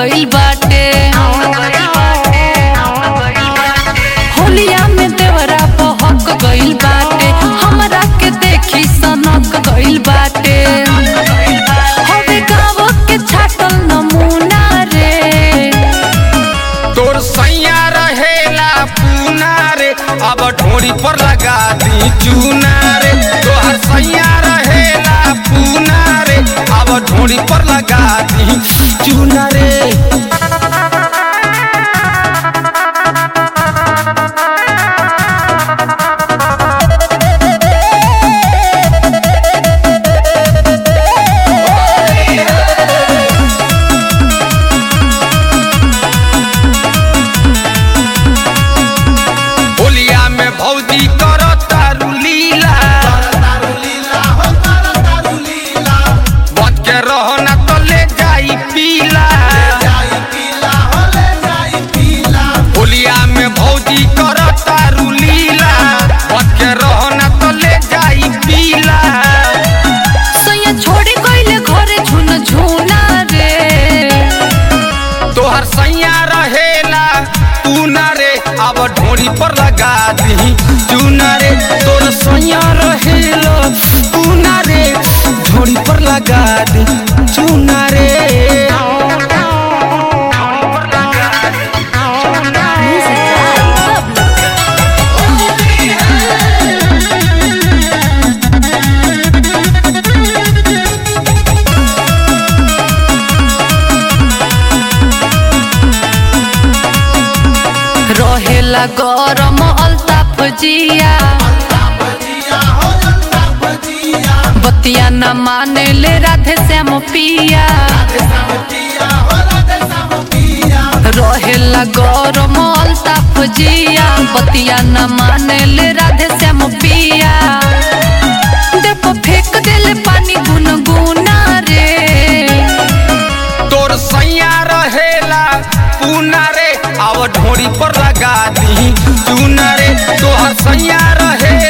गइल बाटे होलिया में देवरा बहक गइल बाटे हमरा के देखी सनक गइल बाटे हवे गाँव के छाटल नमूना रे तोर सैया रहेला पूना रे अब ढोरी पर लगा दी चूना रे तोहर सैया रहेला पूना रे अब ढोरी पर लगा दी चूना रे होलिया में भौजी करो तारू लीला बच के रहो ना तो ले जाई पीला होलिया में भौजी करो तारू लीला बच के रहो ना तो ले जाई पीला सैया छोड़ी गइले घरे झुन झुना रे तोहर सैया रहेला तू ना रे अब ढोरी पर लगा दी चूना रे तोर सैया रहेला तू ना रे ढोरी पर लगा दी चूना रे रहेला गरम अल्ताफ जिया बतिया न माने ले राधे श्याम पिया रहेला गरम अल्ताफ जिया बतिया न माने ले राधे श्याम पिया देखो फेंक देले पानी गुनगुना रे तोर सैया रहेला पूना रे अब ढोरी पर लगा दी चूना रे तोहर सैया रहे